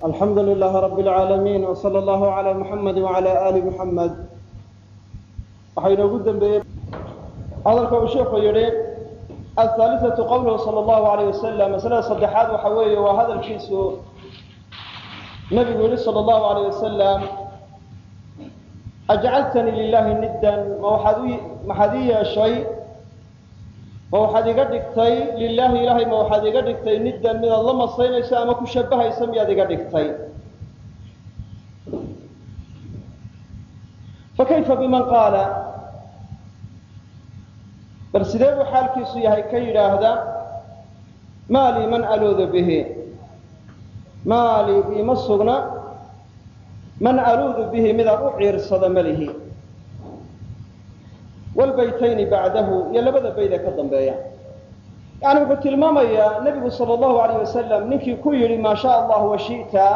alxamdu lilaah rab اlcaalamiin wsala allahu cala muxamadi wacala ali muxamed waxaa inoogu dembeeyey hadalka uu sheikhu yidhi ahaalisatu qowluhu sala allahu alayh wasalam masalada saddexaad waxa weeye waa hadalkiisu nabigu yihi sala allahu alayh wasalam ajcaltanii lilahi niddan ma waxaad u maxaad ii yeeshay ma waxaad iga dhigtay lilaahi ilaahay ma waxaad iga dhigtay niddan midaad la masaynayso ama ku shabahayso miyaad iga dhigtay fakayfa biman qaala bal sidee buu xaalkiisu yahay ka yidhaahda maa lii man aluudu bihi maa lii iima sugna man aluudu bihi midaan u ciirsado malihi wlbaytayni bacdahu iyo labada bayde ka dambeeya yani wuxuu tilmaamayaa nebigu sal allahu alayh wasalam ninkii ku yidhi maa sha allah washita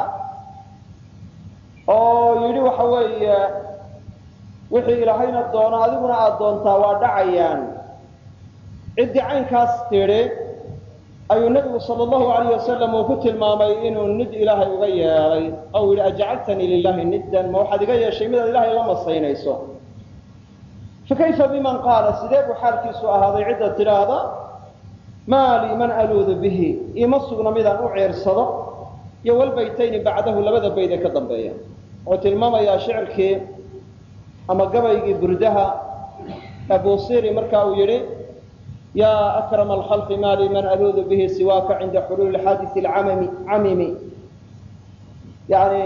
oo yidhi waxa weeye wixii ilaahayna doono adiguna aada doontaa waa dhacayaan ciddii caynkaas tidhi ayuu nebigu sal allahu alayh wasalam uu ku tilmaamay inuu nid ilaahay uga yeelay ou yidhi ajcaltanii lilahi niddan ma waxaad iga yeeshay midaad ilahay la masaynayso fakayfa biman qaala sidee buu xaalkiisu ahaaday cidda tidhaahda maa lii man aluudu bihi iima sugna midaan u ciirsado iyo walbaytayni bacdahu labada bayd ee ka dambeeya wuxuu tilmaamayaa shicirkii ama gabaygii burdaha abusiri marka uu yidhi yaa akrama alkhalqi maa lii man aluudu bihi siwaaka cinda xuluuli xaadisi lcamami camimi yani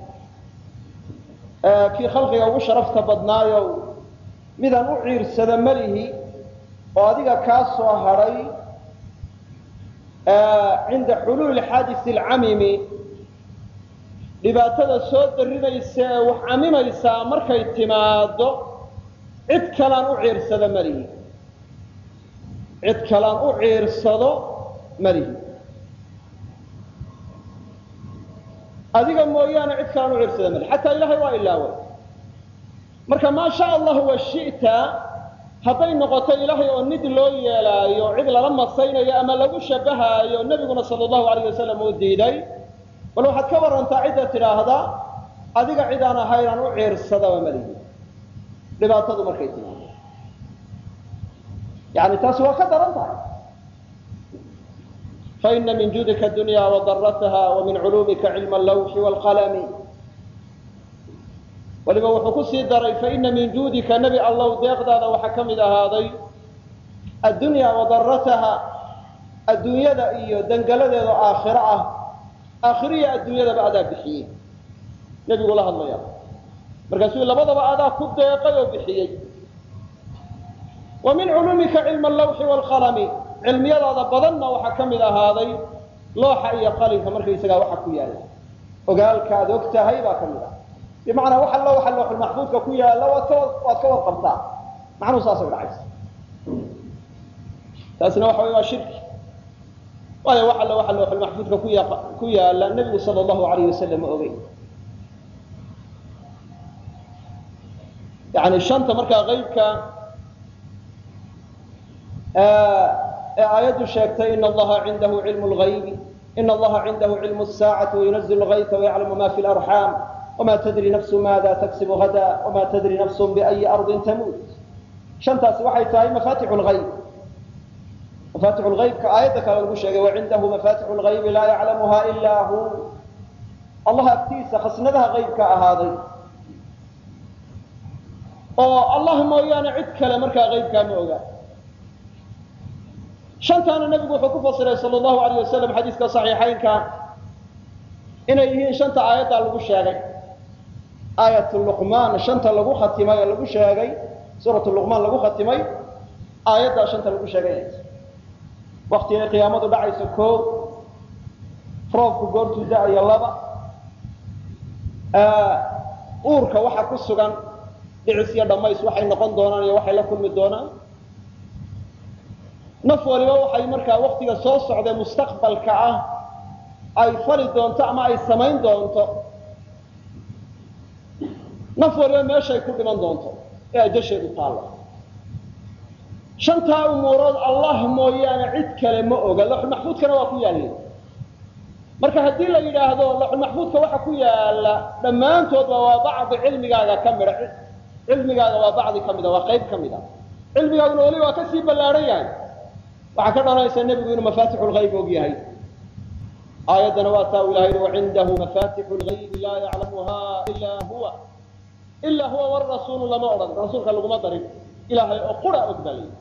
kii khalqiga ugu sharafta badnaayo midaan u ciirsada malihi oo adiga kaa soo hadhay cinda xuluuli xaadisi alcamimi dhibaatada soo darinaysa ee wax camimaysaa markay timaado cid kalaan u ciirsado malihi cid kalaan u ciirsado malihi adiga mooyaane cid kalaan u ciirsada malihi xataa ilahay waa ilaaway marka maa sha allahu washita hadday noqoto ilaahay oo nid loo yeelaayo cid lala masaynayo ama lagu shabahaayo nebiguna sala allahu alayh wasalam uu diiday bal waxaad ka warantaa cidda tidhaahda adiga cid aan ahaynaan u ciirsadaba malihi dhibaatadu markay timaado yani taasi waa ka daran tahay faina min juudika dunya wadarataha wa min culuumika cilma allawxi waalqalami waliba wuxuu ku sii daray faina min juudika nebi allow deeqdaada waxaa ka mid ahaaday addunya wadarataha adduunyada iyo dangaladeeda aakhiro ah aakhiriya adduunyadaba adaa bixiyey nebigu la hadlaya markaasuu labadaba adaa ku deeqay oo bixiyey wa min culuumika cilma allawxi waalqalami cilmiyadaada badanna waxaa ka mid ahaaday looxa iyo qalinka markaysagaa waxa ku yaalla ogaalka aad og tahay baa ka mid ah bimacnaa wax allo waxa looxulmaxfuudka ku yaalla waad ka waad ka warqabtaa macnuhu saasay dhacaysa taasina waxa wey waa shirki waayo wax allo waxa looxulmaxfuudka ku ya ku yaalla nebigu sala allahu alayh wasalam ma ogey yani shanta markaa qeybka ee aayaddu sheegtay ina allaha cindahu cilmu lgaybi ina allaha cindahu cilmu saacati wayunazil lgayta wayaclamu ma fi larxaam wma tadri nafsu maada taksibu hada wma tadri nafsu biayi ardin tamuut shantaasi waxay tahay mafatixu lgayb mafatixu lgaybka aayadda kale lagu sheegay wacindahu mafatixu lgaybi laa yaclamuha ilaa hu allah agtiisa khasnadaha qaybka ahaaday oo allah mooyaane cid kale markaa qaybkaa ma oga shantaana nebigu wuxuu ku fasiray sal allahu alayh wasalam xadiiska saxiixaynka inay yihiin shanta aayaddaa lagu sheegay aayat luqmaan shanta lagu khatimay oo lagu sheegay suurat luqmaan lagu khatimay aayaddaa shanta lagu sheegay waktigay qiyaamadu dhacayso koo roobku goortuu da-ayo laba uurka waxa ku sugan dhicis iyo dhammays waxay noqon doonaan iyo waxay la kulmi doonaan naf waliba waxay markaa waktiga soo socdee mustaqbalka ah ay fali doonto ama ay samayn doonto naf waliba meeshay ku dhiman doonto ee ajasheedu taalla shantaa umuurood allah mooyaane cid kale ma oga laxulmaxfuudkana waa ku yaalleen marka haddii la yidhaahdo laxulmaxfuudka waxa ku yaala dhammaantoodba waa bacdi cilmigaaga ka mida cilmigaaga waa bacdi ka mida waa qayb ka mid a cilmigaaguna weli waa kasii ballaadhan yahay waxaa ka dhalanaysa nebigu inuu mafaatixu lgayb og yahay aayaddana waa taa u ilahay yihi wacindahu mafatixu lgaybi laa yaclamuha ilaa huwa ilaa huwa warasuulu lama odhan rasuulka laguma darin ilaahay oo qura og baa layidhi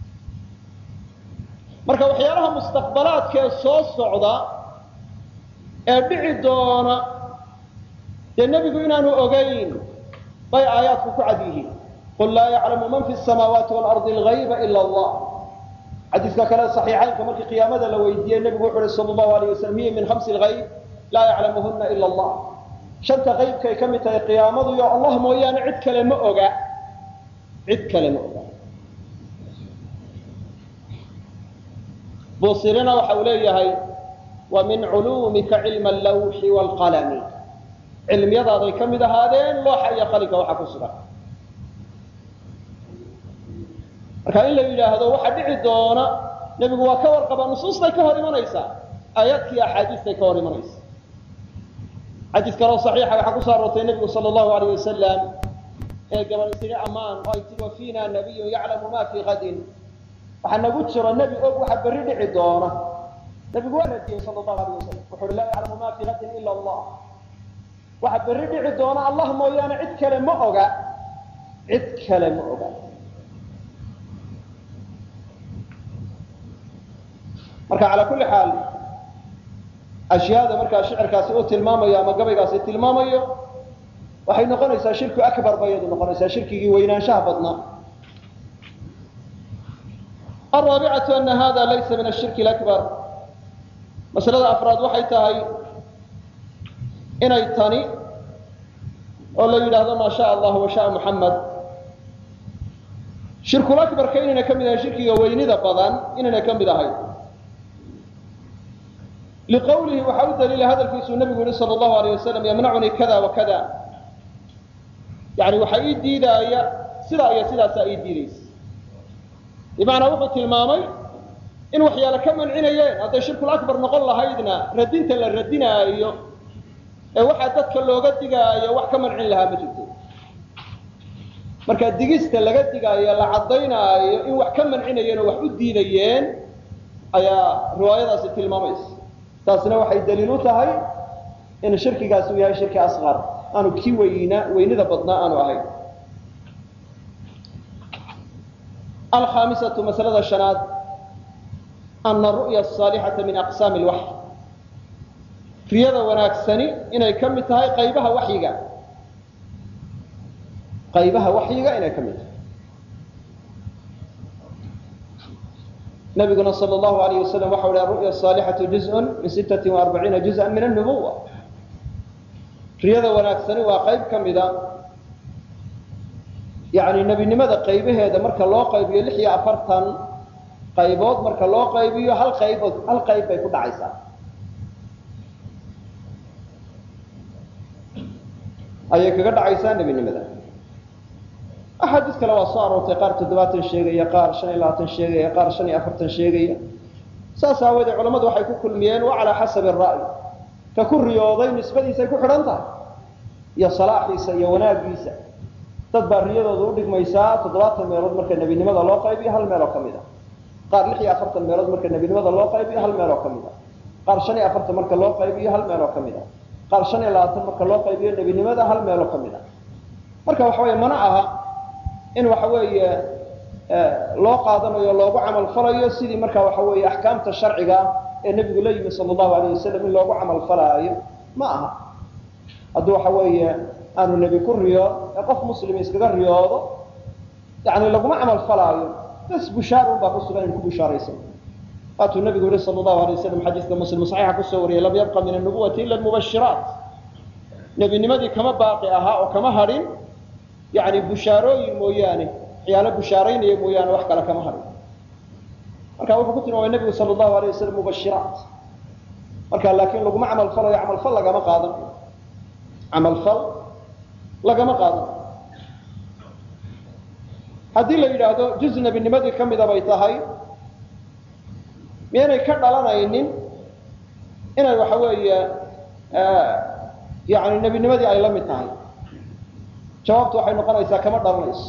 marka waxyaalaha mustaqbalaadkee soo socda ee dhici doona dee nebigu inaanu ogayn bay aayaadku ku cad yihiin qul laa yaclamu man fi samaawaati waalardi algayba ila allah xadiiska kale saxiixaynka markii qiyaamada la weydiiyey nebigu wuxu uhi sal allahu alayh wasalam hiya min khamsi lgayb laa yaclamuhuna ila allah shanta qaybkay ka mid tahay qiyaamadu iyo allah mooyaane cid kale ma oga cid kale ma oga busirina waxa uu leeyahay wa min culuumika cilma allawxi waalqalami cilmiyadaaday ka mid ahaadeen looxa iyo qalinka waxa ku sugan marka in la yidhaahdo waxa dhici doona nebigu waa ka warqaba nusuustay ka hor imanaysaa aayaadkii axaadiistay ka hor imanaysa xadiis kaloo saxiixa waxaa kusoo aroortay nebigu sala allahu alayh wasalam ee gabal isaga ammaan oo ay tii wa fiina nabiyun yaclamu ma fii qadin waxaa nagu jiro nebi og waxa berri dhici doona nebigu waa radiyey sala allahu alayh wasalam wuxu uhi laa yaclamu ma fii qadin ila allah waxa berri dhici doona allah mooyaane cid kale ma oga cid kale ma oga marka calaa kulli xaal ashyaada markaa shicirkaasi uu tilmaamayo ama gabaygaasi tilmaamayo waxay noqonaysaa shirku akbar bay iyadu noqonaysaa shirkigii weynaanshaha badnaa alraabicatu ana hada laysa min ashirki alakbar masalada afraad waxay tahay inay tani oo la yidhaahdo maa sha allah wa shaa muxamed shirkulakbarka inayna ka mid ahayn shirkiga weynida badan inayna ka mid ahayn liqawlihi waxaa u daliila hadalkiisuu nabigu yihi sal allahu alayh wasalam yamnacunii kada wa kada yani waxaa ii diidaaya sidaa iyo sidaasaa ii diidaysa bimacnaa wuxuu tilmaamay in waxyaale ka mancinayeen hadday shirkul akbar noqon lahaydna radinta la radinaayo ee waxaa dadka looga digaayo wax ka mancin lahaa ma jirto marka digista laga digaayo la caddaynaayo in wax ka mancinayeen oo wax u diidayeen ayaa riwaayadaasi tilmaamaysa taasina waxay daliil u tahay in shirkigaasi uu yahay shirki asqar aanu kii weyna weynida badnaa aanu ahayn alkhaamisatu masalada shanaad ana ru'ya asaalixata min aqsaami lwaxy riyada wanaagsani inay ka mid tahay qaybaha waxyiga qaybaha waxyiga inay ka mid tahay nabiguna sal allahu alayh wasalam waxa uhi aru'ya asaalixatu juzun min sittati waarbaciina juz'an min annubuwa riyada wanaagsani waa qayb ka mida yani nebinimada qaybaheeda marka loo qaybiyo lix iyo afartan qaybood marka loo qaybiyo hal qaybood hal qayb bay ku dhacaysaa ayay kaga dhacaysaa nebinimada axaadiis kale waa soo aroortay qaar toddobaatan sheegaya qaar shan iyo labaatan sheegaya qaar shan iyo afartan sheegaya saas aawoodee culammadu waxay ku kulmiyeen wa calaa xasabi ra'y ka ku riyooday nisbadiisay ku xidhan tahay iyo salaaxiisa iyo wanaagiisa dad baa riyadooda udhigmaysaa toddobaatan meelood marka nebinimada loo qaybiyo hal meeloo ka mid a qaar lix iyo afartan meelood marka nebinimada loo qaybiyo hal meeloo ka mid a qaar shan iyo afartan marka loo qaybiyo hal meeloo ka mid a qaar shan iyo labaatan marka loo qaybiyo nebinimada hal meeloo ka mid a marka waxa weeye mana aha in waxa weeye loo qaadanayo loogu camal falayo sidii marka waxa weeye axkaamta sharciga ee nebigu la yimi sala allahu alayh wasalam in loogu camal falaayo ma aha hadduu waxa weeye aanu nebi ku riyo ee qof muslim iskaga riyoodo yani laguma camal falaayo bas bushaarun baa ku sugan in ku bushaaraysan waatuu nabigu yihi sala allahu alay wasalam xadiiska muslim saxiixa kusoo wariyay lam yabqa min annubuwati ila almubashiraat nebinimadii kama baaqi ahaa oo kama hadhin yani bushaarooyin mooyaane waxyaalo bushaaraynaya mooyaane wax kale kama hadhin marka wuxuu ku tilmaamay nebigu sala allahu alayh wasalam mubashiraat marka laakiin laguma camal falayo camalfal lagama qaadan camalfal lagama qaadan haddii la yidhaahdo juz nebinimadii ka mida bay tahay miyaynay ka dhalanaynin inay waxa weeye yani nebinimadii ay la mid tahay jawaabtu waxay noqonaysaa kama dhalanayso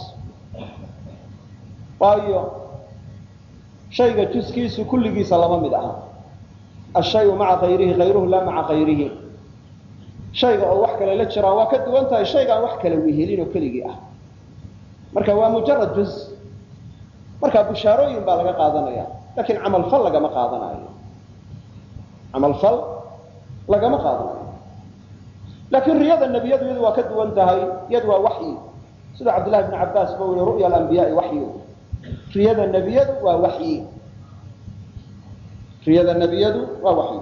waayo shayga juskiisu kulligiisa lama mid aha ashayu maca kayrihi kayruhu laa maca kayrihi shayga oo wax kale la jiraa waa ka duwan tahay shaygaan wax kale wehelin oo keligii ah marka waa mujarad juz marka bushaarooyin baa laga qaadanaya lakin camalfal lagama qaadanayo camalfal lagama qaadanayo laakiin riyada nebiyadu iyadu waa ka duwan tahay iyadu waa waxyi sida cabdillahi bn cabaas ba yihi ru'ya alambiyaai waxyu riyada nebiyadu waa waxyi riyada nebiyadu waa waxyi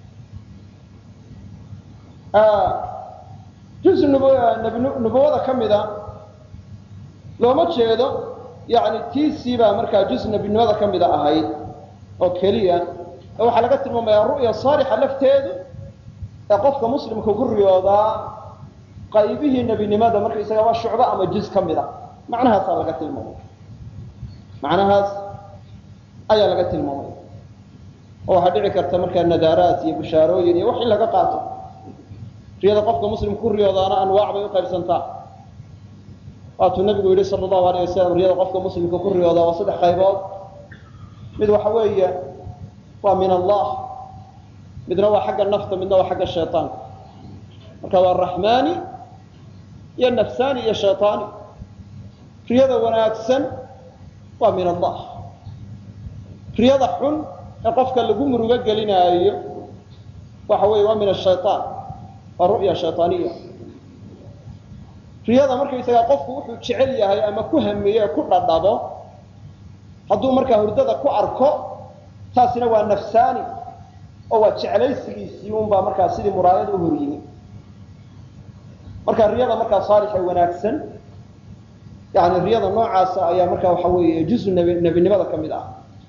juz nubuwada ka mida looma jeedo yani tiisii baa markaa juz nebinimada ka mida ahayd oo keliya ee waxaa laga tilmaamaya ru'ya saalixa lafteedu ee qofka muslimka ku riyoodaa qaybihii nebinimada markaysaga waa shucbo ama juz ka mid a macnahaasaa laga tilmaamay macnahaas ayaa laga tilmaamay oo waxaa dhici karta markaa nadaaraat iyo bushaarooyin iyo wax in laga qaato riyada qofka muslimka ku riyoodaana anwaac bay uqaybsantaa waatuu nabigu yihi sala allahu alayh wasalam riyada qofka muslimka ku riyoodaa waa saddex qaybood mid waxa weeye waa min allah midna waa xagga nafta midna waa xagga shayطaanka marka waa raxmaani iyo nafsaani iyo shayطaani riyada wanaagsan waa min allah riyada xun ee qofka lagu murugo gelinaayo waxa weeye waa min ashayطaan waa ru'ya shayطaaniya riyada markaysagaa qofku wuxuu jecel yahay ama ku hameeye ku dhadhabo hadduu markaa hurdada ku arko taasina waa nafsaani oo waa jeclaysigiisii unbaa markaa sidii muraayad u hor yimi marka riyada markaa saalixa wanaagsan yani riyada noocaasa ayaa markaa waxa weeye juzu nebinimada ka mid ah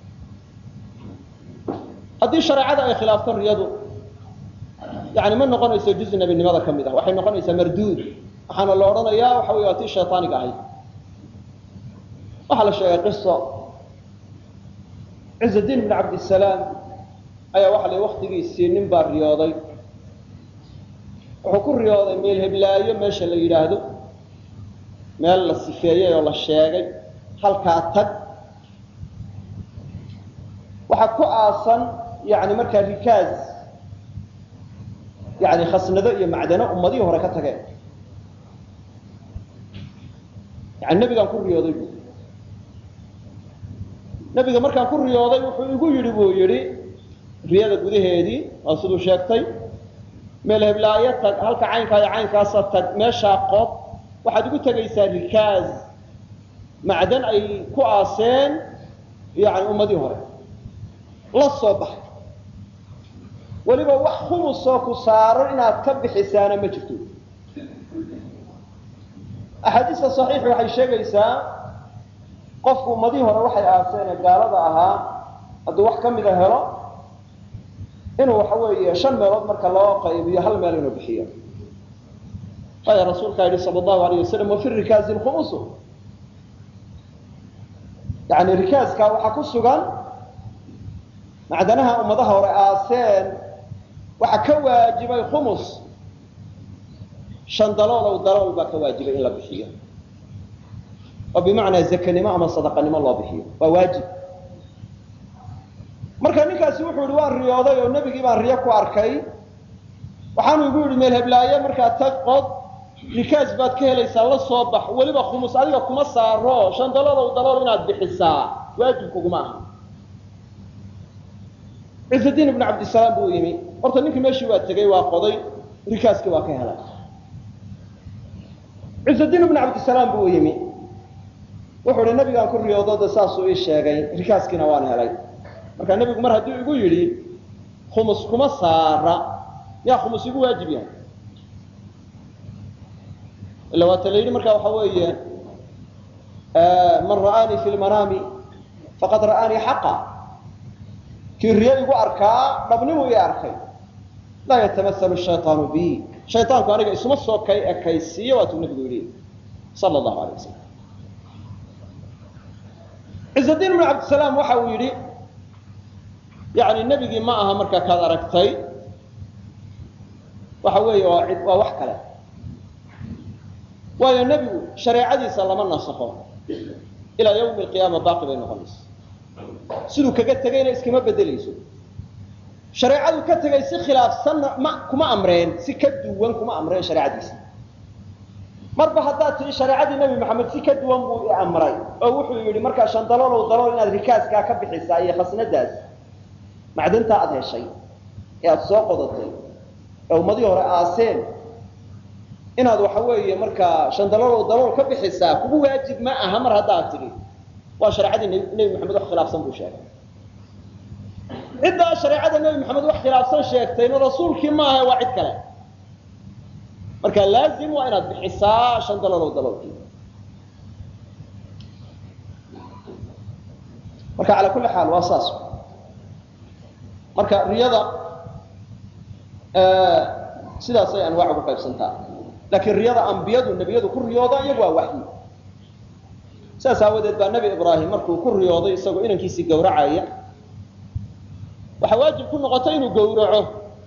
haddii shareecada ay khilaafto riyadu yani ma noqonayso juzu nebinimada ka mid ah waxay noqonaysaa marduud waxaana la odhanayaa waxa wey waa tii shayطaaniga ahayd waxaa la sheegay qiso ciزadiin bn cabdisalaam ayaa waxa la waktigiisii nin baa riyooday wuxuu ku riyooday meel heblaayo meesha la yidhaahdo meel la sifeeyey oo la sheegay halkaa tag waxaa ku aasan yani markaa rikaaz yani khasnado iyo macdano ummadihii hore ka tageen yani nebigaan ku riyooday bu nebiga markaan ku riyooday wuxuu igu yidhi buu yidhi riyada gudaheedii waa siduu sheegtay meel heblaayo tag halka caynkaa iyo caynkaasa tag meeshaa qob waxaad igu tegaysaa rikaaz macdan ay ku aaseen yani ummadii hore la soo baxay weliba wax khumusoo ku saaro inaad ka bixisaana ma jirto axaadiista saxiix waxay sheegaysaa qofku ummadihii hore waxay aaseen ee gaalada ahaa hadduu wax ka mida helo inuu waxa weeye shan meelood marka loo qaybiyo hal meel inuu bixiyo waayo rasuulkaa yidhi sala allahu alayh wasalam wafi rikaazi lkhumusu yani rikaaskaa waxaa ku sugan macdanaha ummadaha hore aaseen waxaa ka waajibay khumus shan dalool ow dalool baa ka waajibay in la bixiyo oo bimacnaa zakanimo ama sadaqanimo loo bixiyo waa waajib marka ninkaasi wuxuu yihi waan riyooday oo nebigii baan riyo ku arkay waxaanu igu yidhi meel heblaaye markaa tag qod rikaas baad ka helaysaa la soo bax weliba khumus adiga kuma saaro shan dalool ow dalool inaad bixisaa waajib kuguma aha ciزadiin ibn cabdisalaam buu yimi horta ninkii meeshii waa tegey waa qoday rikaaskii waa ka helay ciزadiin ibn cabdisalaam buu yimi wuxuu hi nabigaan ku riyoodo de saasuu ii sheegay rikaaskiina waan helay marka nebigu mar hadduu igu yidhi khumus kuma saara miyaa khumus igu waajib yahay ila waata la yidhi marka waxa weeye man ra'aanii fi lmanaami faqad ra'aanii xaqa kii riyo igu arkaa dhabnimu ii arkay laa yatamasalu shayطaanu bi shayطaanku aniga isuma soo kay ekaysiiyo waatuu nebigu yidhi sala allahu alay wasalam ciزadiin ibn cabdisalaam waxa uu yidhi yani nebigii ma aha markaa kaad aragtay waxa weeye waa cid waa wax kale waayo nebigu shareecadiisa lama nasakho ilaa yawmi alqiyaama baaqi bay noqonaysa siduu kaga tegayna iskama bedelayso shareecadu ka tegay si khilaafsanna ma kuma amreen si ka duwan kuma amreen shareecadiisa marba haddaad tihi shareecadii nebi maxamed si ka duwan buu i amray oo wuxuu yidhi markaa shandaloolow dalool inaad rikaaskaa ka bixisaa iyo khasnadaas macdantaa aada heshay ee aada soo qodatay ee ummadii hore aaseen inaad waxa weeye markaa shandaloolow dalool ka bixisaa kugu waajib ma aha mar haddaad tidhi waa shareecadii nebi maxamed wax khilaafsan buu sheegay ciddaa shareecada nebi maxamed wax khilaafsan sheegtayna rasuulkii maaha waa cid kale marka laazim waa inaad bixisaa shan daloolow daloolkii marka calaa kulli xaal waa saas marka riyada sidaasay anwaac ugu qaybsantaa laakiin riyada ambiyadu nebiyadu ku riyoodaan iyagu waa waxyi saas aawadeed baa nebi ibraahim markuu ku riyooday isagoo inankiisii gawracaya waxaa waajib ku noqotay inuu gawraco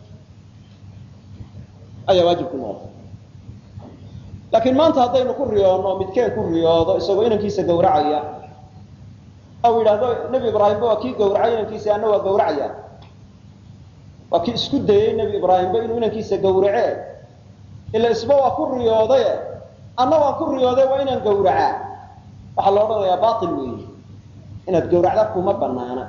ayaa waajib ku noqotay laakiin maanta haddaynu ku riyoonno midkeen ku riyoodo isagoo inankiisa gawracaya ou yidhaahdo nebi ibraahimba waa kii gawracay inankiisa anna waa gawracaya waa kii isku dayey nebi ibraahimba inuu inankiisa gawrace ila isba waa ku riyoodaye anna waan ku riyooday waa inaan gawracaa waxaa la odhanayaa bail weeye inaad gawracda kuma banaana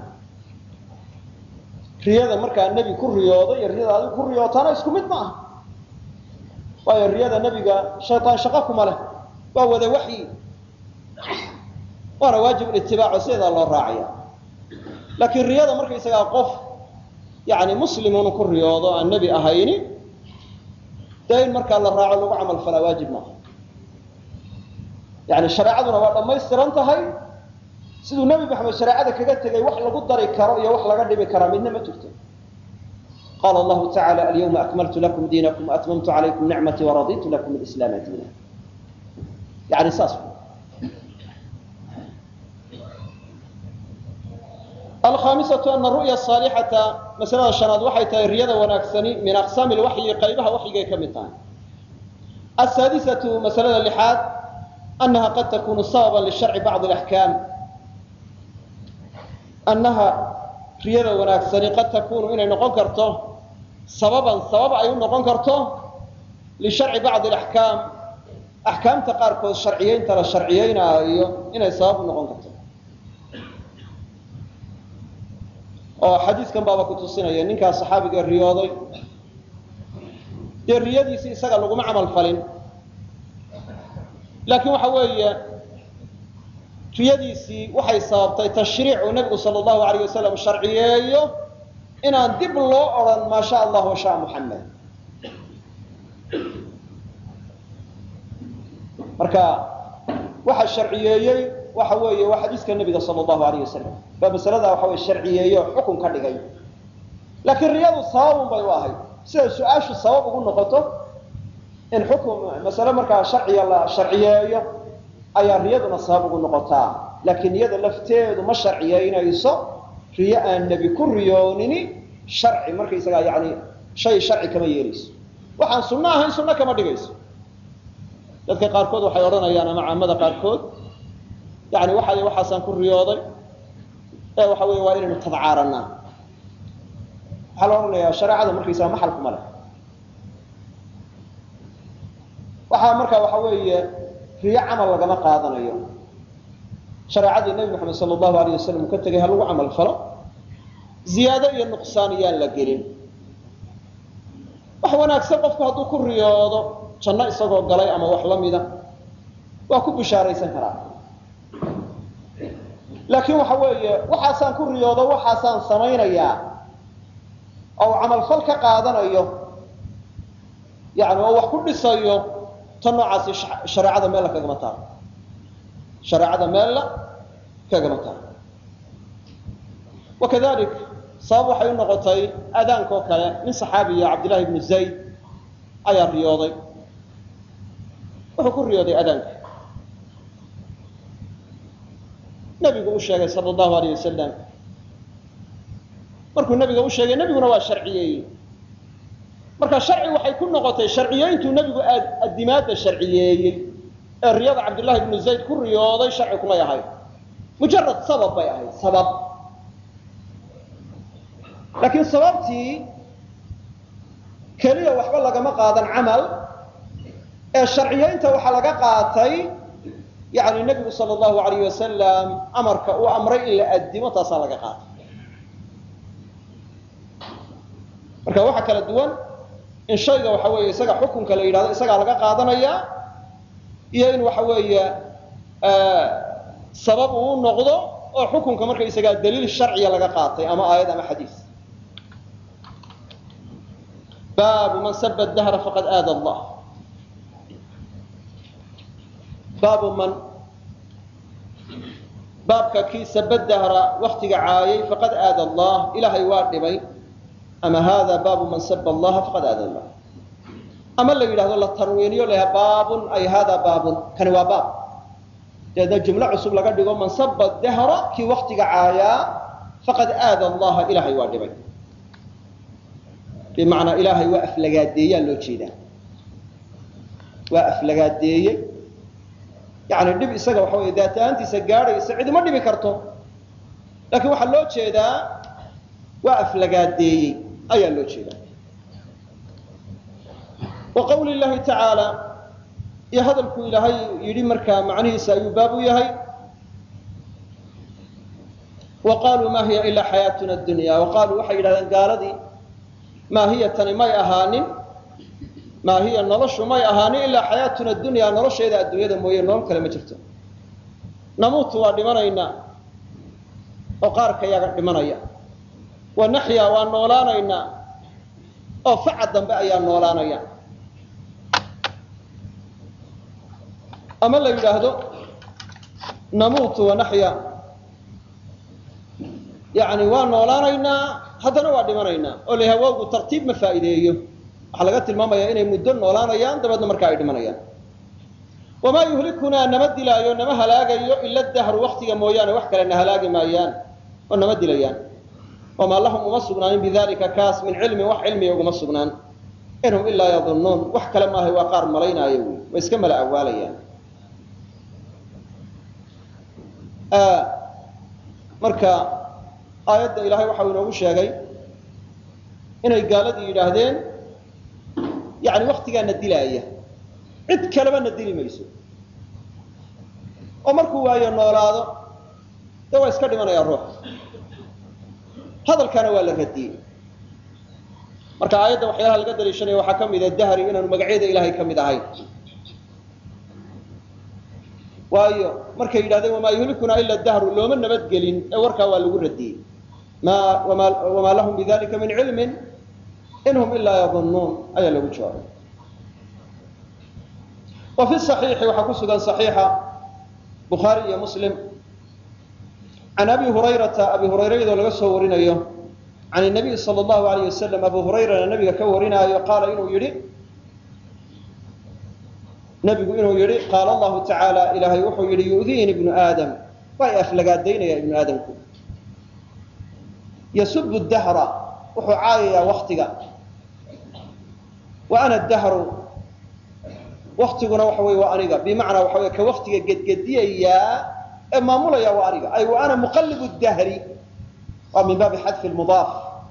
riyada markaa nebi ku riyoodo iyo riyada adigu ku riyootaana isku mid ma aha waayo riyada nebiga shaytaan shaqo kuma leh waa wada waxyi waana waajib itibaaco sideedaa loo raacaya laakiin riyada markaysagaa qof yani muslimun ku riyoodo aan nebi ahayni dee in markaa la raaco lagu camal falaa waajib maaha yani shareecaduna waa dhammaystiran tahay siduu nebi maxamed shareecada kaga tegay wax lagu dari karo iyo wax laga dhibi karaa midna ma jirto qaala allahu tacaala alyawma akmaltu lakum diinakum waatmamtu calaykum nicmatii waraditu lakum alislaama diina yani saas alkhaamisatu ana ru'ya saalixata masalada shanaad waxay tahay riyada wanaagsani min aqsaami lwaxyi qaybaha waxyigay ka mid tahay asaadisatu masalada lixaad anaha qad takunu sababan lisharci bacdi alaxkaam annaha riyada wanaagsani qad takunu inay noqon karto sababan sabab ay u noqon karto lisharci bacdi alaxkaam axkaamta qaarkood sharciyeynta la sharciyeynaayo inay sabab u noqon karto oo xadiiskan baaba ku tusinaya ninkaa saxaabiga riyooday dee riyadiisi isaga laguma camal falin laakiin waxa weeye riyadiisii waxay sababtay tashriic uu nebigu sala allahu alayh wasalam sharciyeeyo inaan dib loo odhan maa sha allah wa sha muxamed marka waxa sharciyeeyey waxa weeye waa xadiiska nebiga sala allahu alayh wasalam baa masaladaa waxa weye sharciyeeye oo xukun ka dhigay laakiin riyadu sababun bay u ahayd sida su-aashu sabab ugu noqoto in xukun masale markaa sharciga la sharciyeeyo ayaa riyaduna sabab ugu noqotaa laakiin iyada lafteedu ma sharciyeynayso riyo aan nebi ku riyoonini sharci markaysagaa yani shay sharci kama yeelayso waxaan sunno ahayn sunno kama dhigayso dadka qaarkood waxay odhanayaan ama caamada qaarkood yani waxay waxaasaan ku riyooday ee waxa wey waa inaynu tadcaaranaa waxaa la odhanayaa shareecada markaysaga maxal kuma leh waxaa markaa waxa weeye riyo camal lagama qaadanayo shareecadii nebi moxamed sala allahu alayh wasalam uu ka tegay ha lagu camal falo ziyaado iyo nuqsaan iyaan la gelin wax wanaagsan qofku hadduu ku riyoodo janno isagoo galay ama wax la mida waa ku bishaaraysan karaa laakiin waxa weeye waxaasaan ku riyoodo waxaasaan samaynayaa oo uu camalfal ka qaadanayo yani oo wax ku dhisayo ta noocaasi shareecada meella kagama taalo shareecada meella kagama taalo wakadalik sabab waxay u noqotay aadaankaoo kale nin saxaabiya cabdillahi ibnu zayd ayaa riyooday wuxuu ku riyooday adaanka nabigu u sheegay sala allahu alayh wasalam markuu nabiga u sheegay nebiguna waa sharciyeeyey marka sharci waxay ku noqotay sharciyeyntuu nebigu addimaadda sharciyeeyey ee riyada cabdullahi ibnu zayd ku riyooday sharci kumay ahayd mujarad sabab bay ahayd sabab laakiin sababtii keliya waxba lagama qaadan camal ee sharciyeynta waxaa laga qaatay yani nebigu sal allahu alayh wasalam amarka uu amray in la addimo taasaa laga qaatay marka waxaa kala duwan in shayga waxa weeye isaga xukunka la yidhahdo isagaa laga qaadanaya iyo in waxa weeye sabab uu noqdo oo xukunka markaysagaa daliil sharciya laga qaatay ama aayad ama xadiis baabu man saba dahra faqad aada allah baabu man baabka kii saba dahra waktiga caayay faqad aada allah ilaahay waa dhibay ama hada baabu man saba allaha faqad aada allah ama la yidhahdo la tarwiiniyo laha baabun ay hada baabun kani waa baab deedna jumlo cusub laga dhigo man saba dahra kii waktiga caayaa faqad aada allaha ilaahay waa dhibay bimacnaa ilaahay waa aflagaadeeyaa loo jeedaa waa aflagaadeeyey yani dhib isaga waxa wey daat ahaantiisa gaadhaysa cidima dhibi karto laakiin waxaa loo jeedaa waa aflagaadeeyey ayaa loo jeedaa wa qawli llahi tacaala iyo hadalku ilaahay yidhi markaa macnihiisa ayuu baab u yahay wa qaluu ma hiya ilaa xayaatuna dunya wa qaaluu waxay yidhahdeen gaaladii maa hiya tani may ahaanin maa hiya noloshu may ahaanin ilaa xayaatuna dunya nolosheeda adduunyada mooye nolol kale ma jirto namuutu waa dhimanaynaa oo qaarka yaga dhimanaya wa naxyaa waa noolaanaynaa oo faca dambe ayaa noolaanaya ama la yidhaahdo namuutu wa naxya yani waa noolaanaynaa haddana waa dhimanaynaa oo la hawaagu tartiib ma faa'iideeyo waxaa laga tilmaamayaa inay muddo noolaanayaan dabeedna markaa ay dhimanayaan wamaa yuhlikunaa nama dilaayo nama halaagayo ila dahru waktiga mooyaane wax kale na halaagi maayaan oo nama dilayaan wamaa lahum uma sugnaanin bidalika kaas min cilmin wax cilmiga uguma sugnaan inhum ilaa yadunnuun wax kale maahay waa qaar malaynaayo wy way iska mala awaalayaan marka aayadda ilaahay waxau inoogu sheegay inay gaaladii yidhaahdeen yani waktigaana dilaaya cid kaleba na dili mayso oo markuu waayo noolaado dee waa iska dhimanayaa ruux hadalkaana waa la radiyey marka aayadda waxyaalaha laga daliishanaya waxaa ka mida dahri inaanu magacyada ilaahay ka mid ahayn waayo markay yidhahdeen wamaa yuhlikunaa ila dahru looma nabadgelin ee warkaa waa lagu radiyey ma wamaa lahum bidalika min cilmin inhum ilaa yadunnuun ayaa lagu jawaabay wa fi صaxiixi waxaa ku sugan صaxiixa bukhaari iyo muslim can abi hurayrata abi hurayra iyadoo laga soo warinayo can nabiy sal allahu alayh wasalam abu hurayrana nabiga ka warinaayo qaala inuu yihi nabigu inuu yihi qaala allahu tacaala ilaahay wuxuu yihi yu'diini ibnu aadam waa i aflagaadaynaya ibnu aadamku yasubu dahra wuxuu caayayaa waktiga wa ana dahru waktiguna waxa wey waa aniga bimacnaa waxa wey ka waktiga gedgediyayaa ee maamulaya waa aniga ay wa ana muqallibu dahri waa min baabi xadfi mudaaf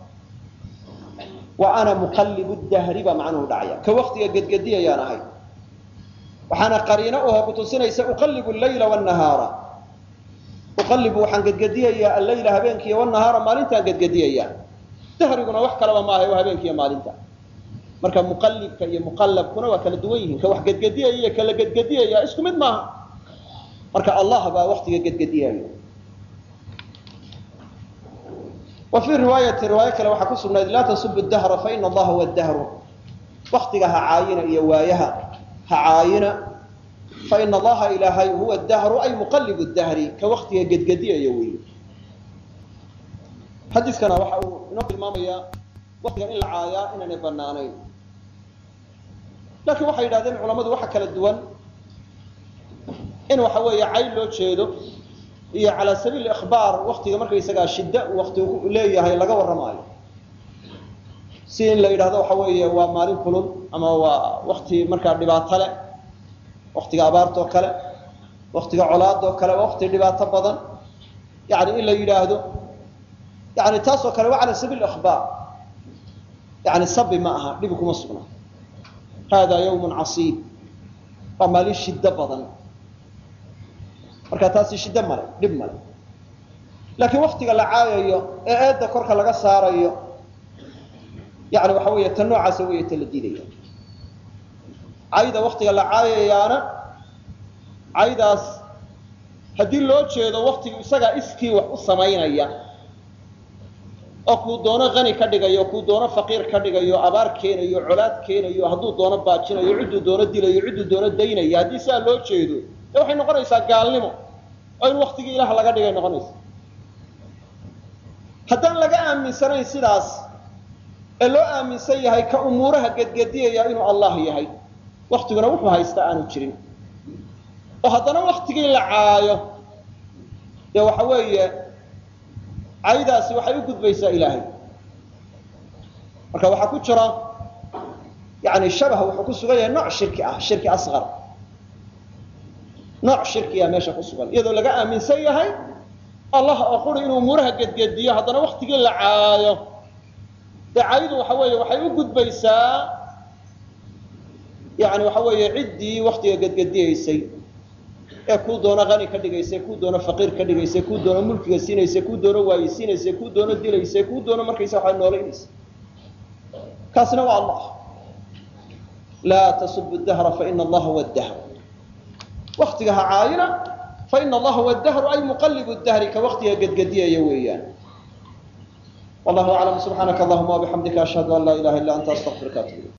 wa ana muqallibu dahri baa macnuhu dhacaya ka waktiga gedgediyayaan ahay waxaana qariino uho kutusinaysa uqallibu llayla wnahaara uqallibu waxaan gedgediyayaa allayla habeenkiiyo wnahaara maalintaan gedgediyayaa dahriguna wax kalaba maaha waa habeenkiiyo maalinta marka muqallibka iyo muqallabkuna waa kala duwan yihiin ka wax gedgediyaya iyo kala gedgediyaya isku mid maaha marka allah baa waktiga gedgediyayo wa fii riwaayati riwaayo kale waxaa ku sugnayd laa tasubu dahra faina allaha huwa dahru waktiga ha caayina iyo waayaha ha caayina faina allaha ilaahay huwa dahru ay muqallibu dahri ka waktiga gedgediyaya weeye xadiiskana waxa uu inoo tilmaamayaa waktiga in la caayaa inaanay banaanayn laakiin waxay yidhahdeen culamadu waxa kala duwan in waxa weeye cayn loo jeedo iyo calaa sabiil ikhbaar waktiga markaysagaa shidda uu wakti leeyahay laga warramaayo si in la yidhahdo waxa weeye waa maalin kulul ama waa wakti markaa dhibaato leh waktiga abaartoo kale waktiga colaadoo kale waa wakti dhibaato badan yani in la yidhaahdo yani taasoo kale waa cala sabiil ikhbaar yani sabi ma aha dhibi kuma sugna hada yawmun casiib waa maalin shiddo badan marka taasi shiddo male dhib male laakiin waktiga la caayayo ee eedda korka laga saarayo yani waxa weeye ta noocaasa weeye ta la diidaya cayda waktiga la caayayaana caydaas haddii loo jeedo waktigu isagaa iskii wax u samaynaya oo kuu doono hani ka dhigayo kuu doono faqiir ka dhigayo abaar keenayo colaad keenayo hadduu doono baajinayo cidduu doono dilayo cidduu doono daynayo haddii sidaa loo jeedo dee waxay noqonaysaa gaalnimo oo in waktigii ilaah laga dhigay noqonaysa haddaan laga aaminsanayn sidaas ee loo aaminsan yahay ka umuuraha gedgediyaya inuu allah yahay waktiguna wuxuu haystaa aanu jirin oo haddana waktigii la caayo dee waxa weeye caydaasi waxay u gudbaysaa ilaahay marka waxaa ku jira yani shabah wuxuu ku sugan yahay nooc shirki ah shirki asqar nooc shirkiya meesha ku sugan iyadoo laga aaminsan yahay allah oo quri inuu umuuraha gedgediyo haddana waktigii la caayo dee caydu waxa weeye waxay u gudbaysaa yani waxa weeye ciddii waktiga gedgediyaysay ee kuu doono hani ka dhigaysay kuu doono faqiir ka dhigaysay kuu doono mulkiga siinaysay kuu doono waayisiinaysay kuu doono dilaysay kuu doono markaysa waxaa noolaynaysa kaasina waa allah laa tasubu dahra faina allaha huwa dahr waktiga ha caayina faina allaha huwa dahru ay muqallibu dahri ka waktiga gedgediyaya weeyaan wallahu aclam subxaanaka allahuma wabixamdika ashhadu an laa ilaha illa anta astaqfiruka atub